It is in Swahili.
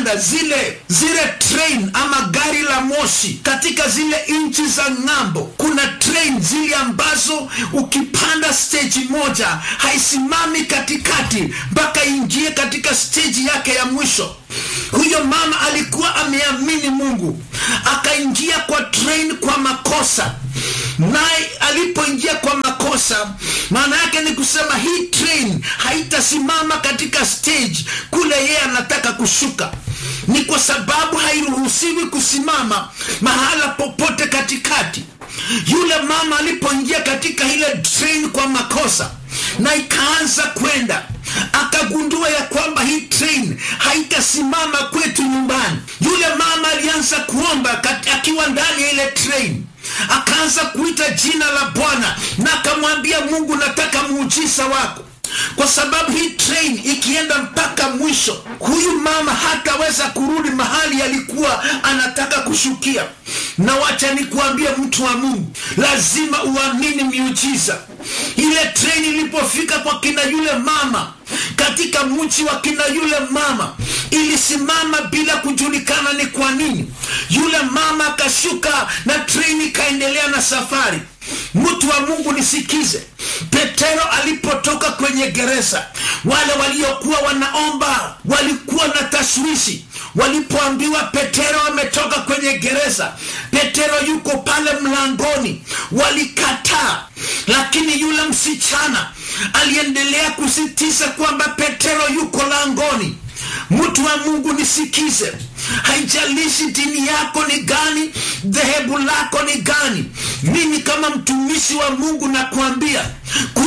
ukipanda zile zile train ama gari la moshi katika zile nchi za ng'ambo kuna train zile ambazo ukipanda stage moja haisimami katikati mpaka ingie katika stage yake ya mwisho huyo mama alikuwa ameamini mungu akaingia kwa train kwa makosa naye alipoingia kwa makosa maana yake ni kusema hii train haitasimama katika stage kule yeye anataka kushuka ni kwa sababu hairuhusiwi kusimama mahala popote katikati yule mama alipoingia katika ile train kwa makosa na ikaanza kwenda akagundua ya kwamba hii train haitasimama kwetu nyumbani yule mama alianza kuomba kat- akiwa ndani ya ile train akaanza kuita jina la bwana na akamwambia mungu nataka muujiza wako kwa sababu hii train ikienda mpaka mwisho huyu mama hataweza kurudi mahali alikuwa anataka kushukia na wacha nikuambie mtu wa mungu lazima uamini miujiza ile train ilipofika kwa kina yule mama katika mji wa kina yule mama ilisimama bila kujulikana ni kwa nini yule mama akashuka na treni ikaendelea na safari mtu wa mungu nisikize petero alipotoka kwenye gereza wale waliokuwa wanaomba walikuwa na tashwishi walipoambiwa petero ametoka kwenye gereza petero yuko pale mlangoni walikataa lakini yule msichana aliendelea kusitiza kwamba petero yuko langoni mtu wa mungu nisikize haijalishi dini yako ni gani dhehebu lako ni gani mimi kama mtumishi wa mungu nakuambia